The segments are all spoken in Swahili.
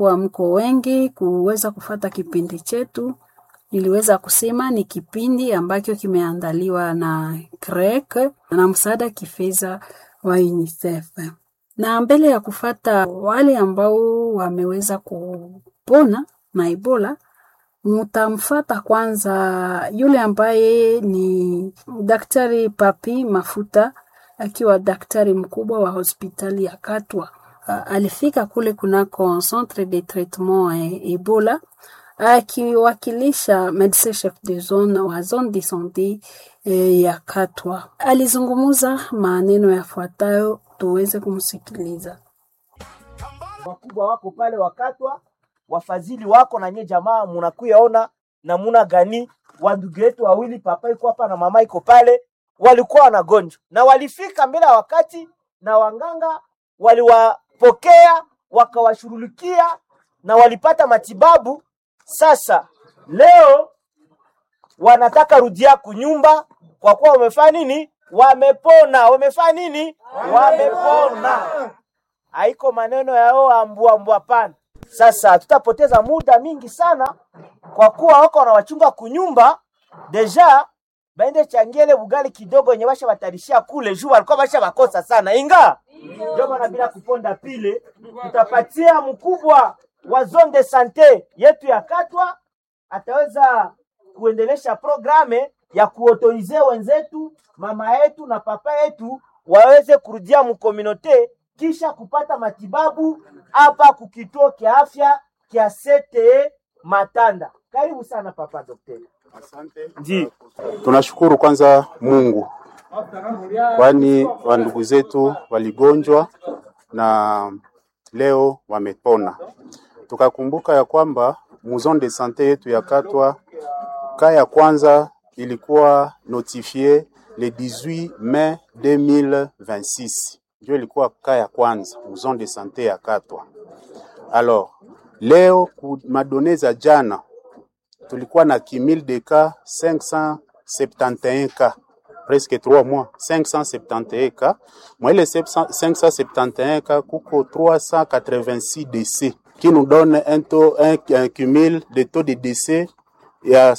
Kwa mko wengi kuweza kufata kipindi chetu, niliweza kusema ni kipindi ambacho kimeandaliwa na CREC na msaada kifedha wa UNICEF. Na mbele ya kufata wale ambao wameweza kupona na Ebola, mutamfata kwanza yule ambaye ni Daktari Papi Mafuta akiwa daktari mkubwa wa hospitali ya Katwa. Uh, alifika kule kunako centre de traitement e Ebola akiwakilisha medecin chef de zone wa zone de sante e, ya Katwa. Alizungumza maneno yafuatayo, tuweze kumsikiliza. wakubwa wako pale wakatwa, wafadhili wako na nye jamaa, munakuyaona namuna gani wandugu yetu wawili, papa iko hapa na mama iko pale, walikuwa wanagonjwa na walifika mbele ya wakati, na wanganga waliwapokea wakawashughulikia na walipata matibabu. Sasa leo wanataka rudia kunyumba kwa kuwa wamefanya nini? Wamepona. Wamefanya nini? Wamepona. Haiko maneno yao ambua ambua, pana. Sasa tutapoteza muda mingi sana kwa kuwa wako wanawachunga kunyumba deja baende changiele bugali kidogo yenye basha batarishia kule juu walikuwa basha bakosa sana inga ndio maana bila kuponda pile tutapatia mkubwa wa zone de sante yetu ya Katwa ataweza kuendelesha programe ya kuotorize wenzetu mama yetu na papa yetu waweze kurudia mkominote kisha kupata matibabu hapa kukituo kia afya kia CTE Matanda. Karibu sana papa daktari. Asante. Ndi. Tunashukuru kwanza Mungu, kwani wandugu zetu waligonjwa na leo wamepona. Tukakumbuka ya kwamba muzon de sante yetu ya Katwa ka ya kwanza ilikuwa notifie le 18 mai 2026 ndio ilikuwa ka ya kwanza muzon de sante ya Katwa. Alors leo ku madone za jana tulikuwa na kimil de cas 571 cas presque 3 mois 571 cas mwa ile 571 cas kuko 386 décès qui nous donne un taux un, un cumul de taux de décès ya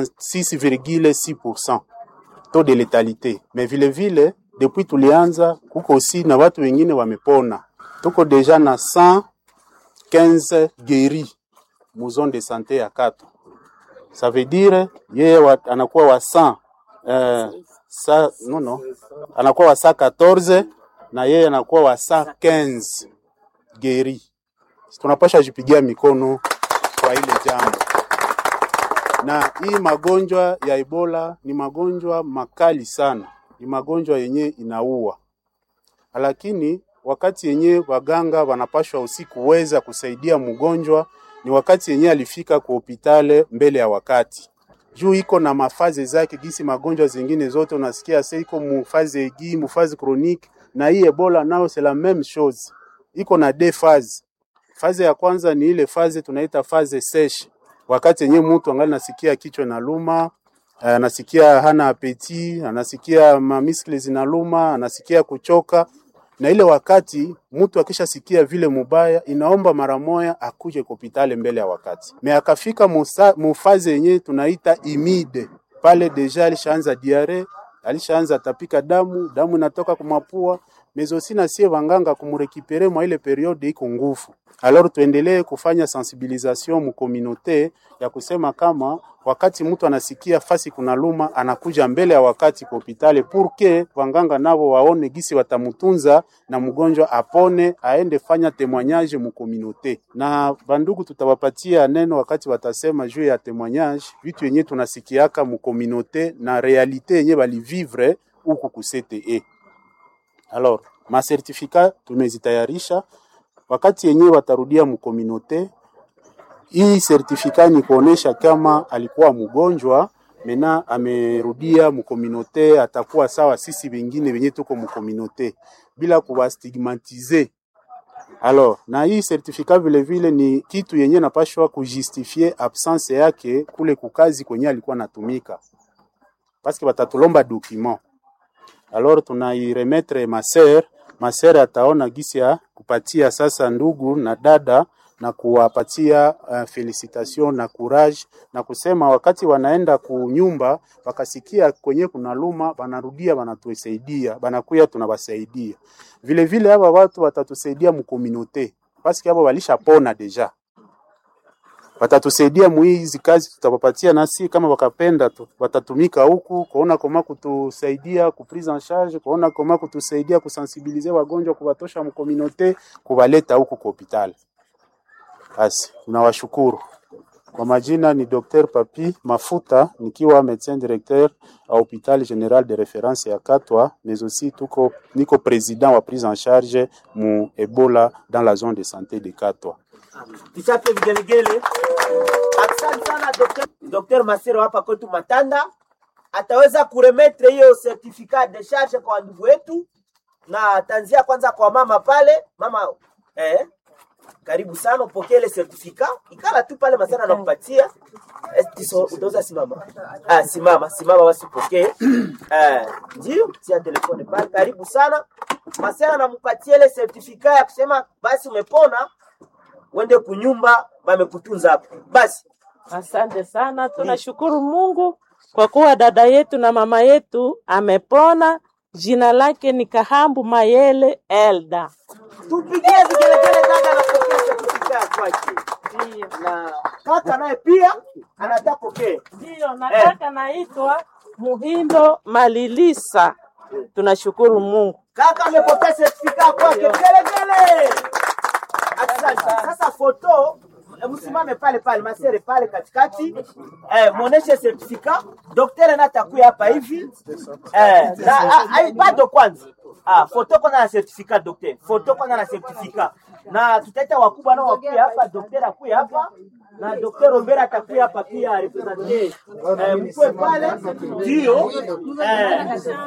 66,6% taux de létalité mais vile vile depuis tulianza kuko aussi na watu wengine wamepona tuko deja na 115 guéris mu zone de santé ya Katwa ça veut dire yeye wa, anakuwa wa 100 eh, sa, no, no, anakuwa wa 114 na yeye anakuwa wa 115 geri. Tunapasha jipigia mikono kwa ile jambo. Na hii magonjwa ya Ebola ni magonjwa makali sana, ni magonjwa yenye inaua, lakini wakati yenye waganga wanapashwa usiku kuweza kusaidia mgonjwa ni wakati yenye alifika kwa hospitali mbele ya wakati juu iko na mafaze zake gisi magonjwa zingine zote unasikia sasa iko mufaze egi mufaze chronique na hii Ebola nao c'est la même chose iko na deux phases faze ya kwanza ni ile faze tunaita faze sèche wakati yenye mtu angali nasikia kichwa na luma anasikia hana apeti anasikia mamiskle zinaluma anasikia kuchoka na ile wakati mtu akishasikia vile mubaya, inaomba mara moya akuje hospitali mbele ya wakati. Me akafika mufaze yenye tunaita imide, pale deja alishaanza diare, alishaanza tapika damu, damu inatoka kumapua mezosi na sie wanganga kumurekipere mwa ile periode iko nguvu. Alors tuendelee kufanya sensibilisation mu communauté ya kusema kama wakati mtu anasikia fasi kuna luma anakuja mbele ya wakati kwa hospitali purke wanganga navo waone gisi watamutunza na mgonjwa apone aende fanya témoignage mu communauté. Na bandugu tutawapatia neno wakati watasema juu ya témoignage, vitu yenye tunasikiaka mu communauté na realite yenye balivivre huku ku CTE. Alors, masertifika tumezitayarisha wakati yenyewe watarudia mkominote. Hii sertifika ni kuonesha kama alikuwa mgonjwa mena amerudia mkominote, atakuwa sawa sisi wengine wenye tuko mkominote bila kuwastigmatize. Alors, na hii sertifika vile vile ni kitu yenye napashwa kujustifie absence yake kule kukazi kwenye alikuwa natumika, paske batatulomba document alors tunairemetre maser maser ataona gisi ya kupatia sasa ndugu na dada na kuwapatia uh, felicitation na courage na kusema wakati wanaenda kunyumba wakasikia kwenye kuna luma, wanarudia wanatusaidia, banakuya tunawasaidia. Vile vile hapa watu watatusaidia mukomunote paske hapo walishapona deja watatusaidia muhizi kazi tutawapatia, nasi kama wakapenda tu, watatumika huku kuona koma kutusaidia ku prise en charge, kuona koma kutusaidia kusensibilize wagonjwa, kuwatosha mkominote, kuwaleta huku kwa hospitali. Basi tunawashukuru. Kwa majina ni Dr. Papi Mafuta nikiwa médecin directeur à hôpital général de référence ya Katwa, mais aussi tuko niko président wa prise en charge mu Ebola dans la zone de santé de Katwa. Tuchape vigelegele. Asante sana Dr. Dr. Masero hapa kwetu Matanda ataweza kuremetre hiyo certificat de charge kwa ndugu wetu, na ataanzia kwanza kwa mama pale. Mama eh, karibu sana upokee ile certificat, ikala tu pale Masero anakupatia Eh, tiso, utaweza simama. Ah, simama simama, basi upokee eh, ndio tia telefone pale. Karibu sana Masero anampatia ile certificat ya kusema basi umepona uende kunyumba bamekutunza hapo. Basi Asante sana, tunashukuru Mungu kwa kuwa dada yetu na mama yetu amepona. Jina lake ni Kahambu Mayele Elda. tupigie vigelegele, dada anapokea certificate kwake, na kaka naye pia anataka pokea. Ndiyo, nataka naitwa Muhindo Malilisa. Tunashukuru Mungu. Kaka amepokea certificate kwake, vigelegele. Asante. Sasa foto eh, msimame pale pale masere pale katikati eh, muoneshe certificate. Daktari na atakuya hapa hivi eh, na, ah, ah, bado kwanza ah, foto kwanza na certificate daktari, foto kwanza na certificate, na tutaita wakubwa nao wakuya hapa, daktari akuya hapa na Dr. Robert atakuya hapa pia represente eh, mkwe pale ndio eh,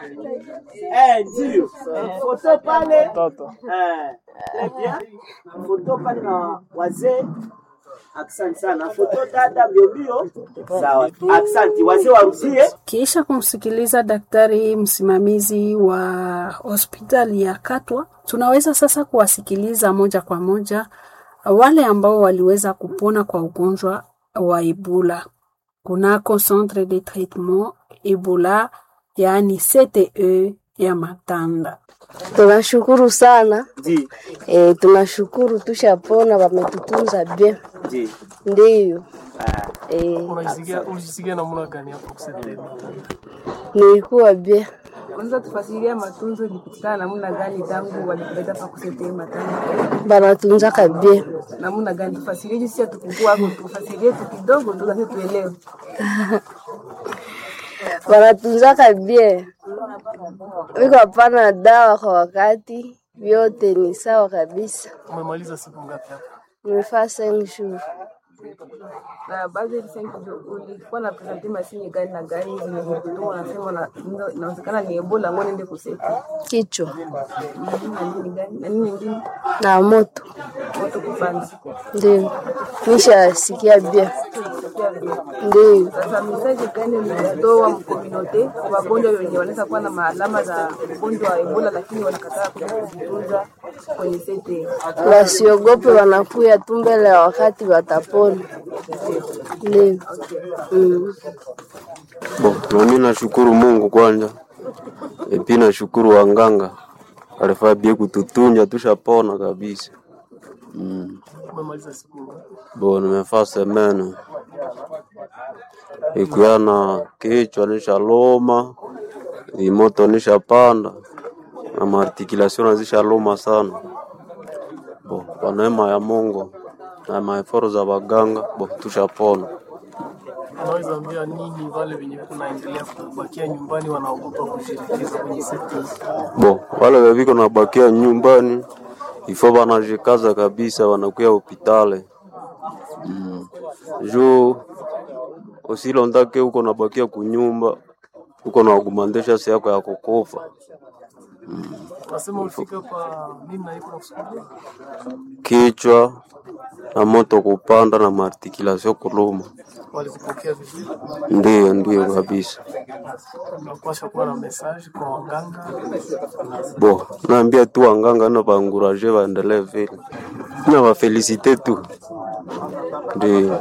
eh, ndio eh, foto pale eh, très bien foto pale na wazee Asante sana. Foto dada mbio mbio. Sawa. Asante. Wazee warusie. Kisha kumsikiliza daktari msimamizi wa hospitali ya Katwa, tunaweza sasa kuwasikiliza moja kwa moja wale ambao waliweza kupona kwa ugonjwa wa Ebola kunako centre de traitement Ebola, yaani CTE ya Matanda. Tunashukuru sana Ndi. e, tunashukuru tushapona, wametutunza bien, Ndi. ndiyo e, Unajisikia unajisikia namna gani hapo kusaidia? nilikuwa bien. Unaweza tufasiria matunzo ilipitikana namna gani tangu walikuleta pa kusetee matanga Banatunzaka bien, namna gani? Tufasirie jinsi ya tukukua hapo, tufasirie tu kidogo tu nasi tuelewe. banatunzaka bien, wiko hapana dawa kwa wakati, vyote ni sawa kabisa. Umemaliza siku ngapi hapa? Nimefaa cinq jours Na baadhi ya visengi ulikuwa na presente mashine gani na gani zenye kutoa, unasema na- ina- inawezekana ni Ebola, ngo niende kuseti kichwa Mhm, na nini gani na nini nyingine na moto, moto kupanda. ndio nishasikia bien, Sikia vile. ndio Sasa mesaje gani mlitoa mkominote wagonjwa wenye wanaweza kuwa na maalama za ugonjwa wa Ebola lakini wanakataa kuja kujitunza kwenye sete? wasiogope, wanakuya tu mbele ya wakati watapona. Ndio mm. Bo, nami nashukuru Mungu kwanza, epi nashukuru wanganga alifaa bie kututunja tushapona kabisa. Mm. Umemaliza siku ngapi? Bo, nimefaa semene ikuya na kichwa nishaloma, imoto nishapanda na maartikulation nazishaloma sana. Bo, kwa neema ya Mungu na maeforo za waganga, bo tushapona. Unaweza ambia nini wale wenye kunaendelea kubakia nyumbani wanaogopa kushirikiza kwenye sekta hii? Bo, wale weviko nabakia nyumbani ifo wanajikaza kabisa, wanakuya hopitale mm. juu usilondake uko nabakia kunyumba uko na augumandesha si yako ya kukufa Nasema ulifika hapa nini na iko nakusukulia? kichwa na moto kupanda na maartikulation kuluma. Walikupokea vizuri? Ndiyo, ndiyo kabisa. Unapaswa kuwa na message kwa waganga. Bo, naambia tu wanganga na baanguraje waendelee vile na wafelisite tu. Ndiyo,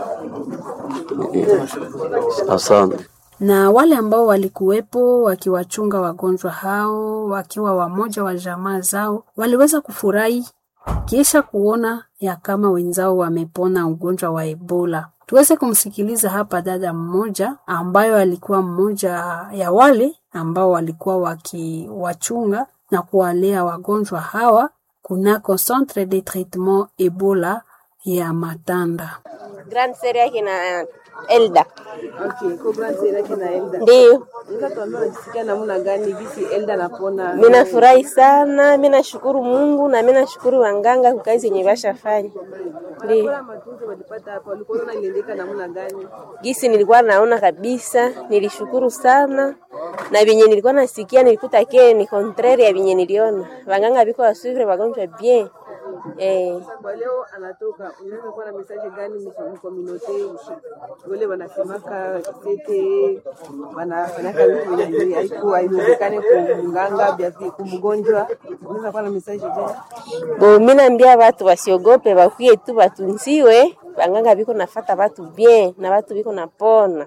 asante. na wale ambao walikuwepo wakiwachunga wagonjwa hao wakiwa wamoja wa jamaa zao waliweza kufurahi kisha kuona ya kama wenzao wamepona ugonjwa wa Ebola. Tuweze kumsikiliza hapa dada mmoja ambayo alikuwa mmoja ya wale ambao walikuwa wakiwachunga na kuwalea wagonjwa hawa kunako Centre de Traitement Ebola ya Matanda. Grand Seri yake na Elda. Okay, kwa grand sera yake na Elda. Ndiyo, Unaweza tuambia unajisikia namna gani gisi Elda anapona? mi nafurahi sana, mi nashukuru Mungu na mi nashukuru wanganga kwa kazi yenye bashafanya. Ndiyo, Kwa matunzo walipata hapa, walikuwa wanaona iliendeka namna gani? gisi nilikuwa naona kabisa, nilishukuru sana na vyenye nilikuwa nasikia nilikuta ke ni contraire ya vyenye niliona. Wanganga biko wasuvre wagonjwa bien. Eh, Kwa leo anatoka, unaweza kuwa na message gani mkominote wale wanasemaka sete wanafanyaka vitu vyenye haiku haiwezekane kumganga vya kumgonjwa, unaweza kuwa na message gani? bo mi naambia watu wasiogope, bakwie tu batunziwe. Wanganga biko nafata watu bien na watu biko napona.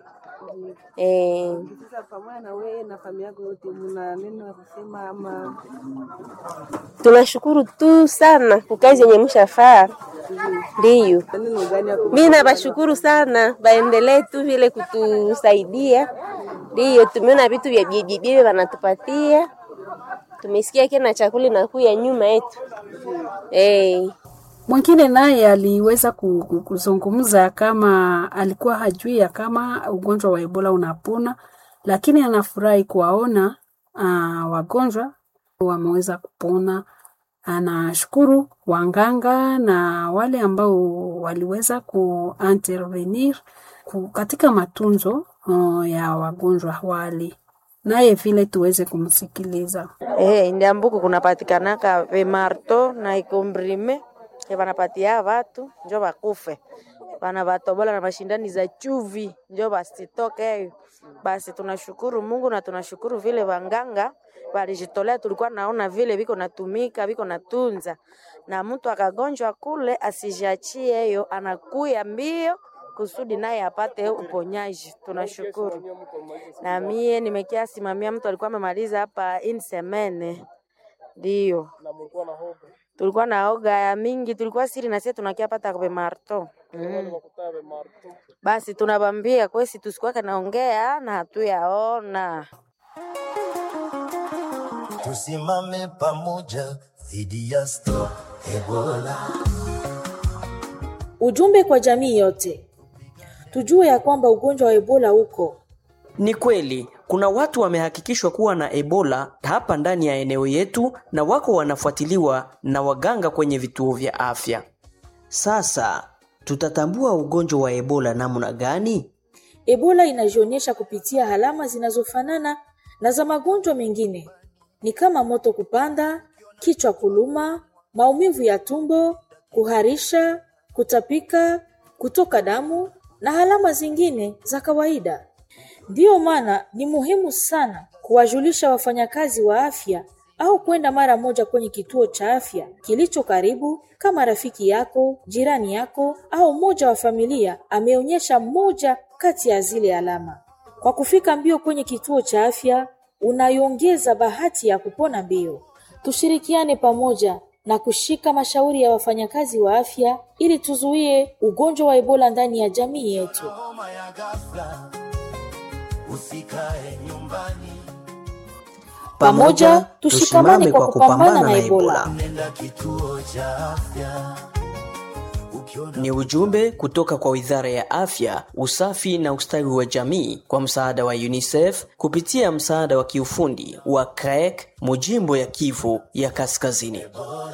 Eh, Sasa pamoja na wewe na familia yako yote, mna neno la kusema ama tunashukuru tu sana kwa kazi yenye mshafaa. Ndiyo, neno gani ya mi nabashukuru sana, baendelee tu vile kutusaidia. Ndiyo, tumeona vitu vya bibibibi wanatupatia, tumesikia kena chakula inakuya nyuma yetu eh. Mwingine naye aliweza ku- ku- kuzungumza kama alikuwa hajui ya kama ugonjwa wa Ebola unapona, lakini anafurahi kuwaona uh, wagonjwa wameweza kupona. Anashukuru wanganga na wale ambao waliweza kuintervenir ku- katika matunzo uh, ya wagonjwa wale, naye vile tuweze kumsikiliza. Eh, ndiambuku kunapatikanaka vimarto na ikombrime vanapatia vatu njo vakufe vana vatobola na mashindani za chuvi njo vasitoke. Basi tunashukuru Mungu na tunashukuru vile wanganga walijitolea, tulikuwa naona vile viko natumika viko natunza, na mtu akagonjwa kule asijiachie hiyo, anakuya mbio kusudi naye apate uponyaji. Tunashukuru. Na mie nimekia simamia mtu alikuwa amemaliza hapa in semene, ndio Na mlikuwa na hoga. tulikuwa na oga ya mingi, tulikuwa siri na sisi tunakia pata kwa marto mm. Wakutaa be marto. Basi tunabambia kwesi tusikuwake naongea na hatuyaona Tusimame pamoja dhidi ya Stop Ebola. Ujumbe kwa jamii yote, tujue ya kwamba ugonjwa wa Ebola uko Ni kweli kuna watu wamehakikishwa kuwa na Ebola hapa ndani ya eneo yetu na wako wanafuatiliwa na waganga kwenye vituo vya afya. Sasa tutatambua ugonjwa wa Ebola namna gani? Ebola inajionyesha kupitia alama zinazofanana na za magonjwa mengine, ni kama moto kupanda, kichwa kuluma, maumivu ya tumbo, kuharisha, kutapika, kutoka damu na alama zingine za kawaida. Ndiyo maana ni muhimu sana kuwajulisha wafanyakazi wa afya au kwenda mara moja kwenye kituo cha afya kilicho karibu, kama rafiki yako, jirani yako au mmoja wa familia ameonyesha moja kati ya zile alama. Kwa kufika mbio kwenye kituo cha afya, unaiongeza bahati ya kupona mbio. Tushirikiane pamoja na kushika mashauri ya wafanyakazi wa afya ili tuzuie ugonjwa wa Ebola ndani ya jamii yetu. Homa ya ghafla, usikae nyumbani, Pamoja tushikamane kwa kupambana na Ebola. nenda kituo cha afya. Ni ujumbe kutoka kwa Wizara ya Afya, Usafi na Ustawi wa Jamii kwa msaada wa UNICEF kupitia msaada wa kiufundi wa CREC Mujimbo ya Kivu ya Kaskazini.